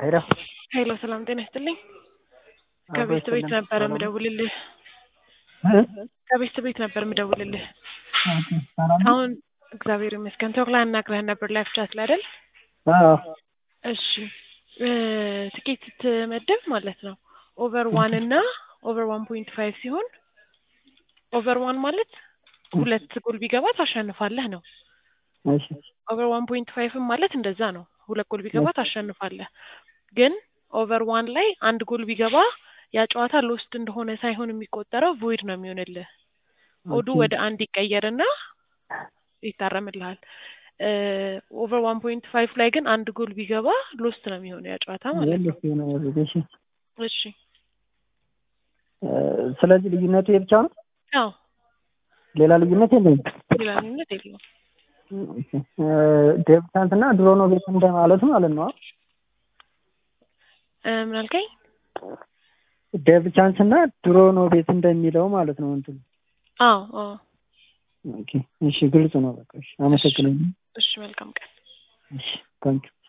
ሄሎ ሄሎ ሰላም ጤና ይስጥልኝ። አዎ፣ ከቤት ቤት ይስጥልኝ። ነበር ሰላም ነው? የምደውልልህ። እ? ከቤት ቤት ነበር የምደውልልህ። ኦኬ፣ ሰላም ነው? አሁን እግዚአብሔር ይመስገን ተወክላ አናግረህን ነበር ላይፍ ቻት ላይ አይደል? አዎ፣ እሺ እ ትኬት ስትመድብ ማለት ነው ኦቨር ዋን እና ኦቨር ዋን ፖይንት ፋይቭ ሲሆን ኦቨር ዋን ማለት ሁለት ጎል ቢገባ ታሸንፋለህ ነው። እሺ፣ ኦቨር ዋን ፖይንት ፋይቭም ማለት እንደዛ ነው። ሁለት ጎል ቢገባ ታሸንፋለህ። ግን ኦቨር ዋን ላይ አንድ ጎል ቢገባ ያ ጨዋታ ሎስት እንደሆነ ሳይሆን የሚቆጠረው ቮይድ ነው የሚሆንልህ። ኦዱ ኦኬ። ወደ አንድ ይቀየርና ይታረምልሃል። ኦቨር ዋን ፖይንት ፋይቭ ላይ ግን አንድ ጎል ቢገባ ሎስት ነው የሚሆነው ያ ጨዋታ ማለት ነው። የለሽ የሆነ ያሉት፣ እሺ። እሺ እ፣ ስለዚህ ልዩነቱ የብቻ ነው፣ አዎ ሌላ ልዩነት የለም። ሌላ ልዩነት የለውም። ዴብታንት እና ድሮ ነው ቤት እንደማለቱ ማለት ነው። እ፣ ምን አልከኝ? ዴቭ ቻንስ እና ድሮ ነው ቤት እንደሚለው ማለት ነው እንትኑ። አዎ አዎ። ኦኬ፣ እሺ፣ ግልጽ ነው። በቃ እሺ፣ አመሰግናለሁ። እሺ መልካም ቀን። እሺ፣ ታንኪዩ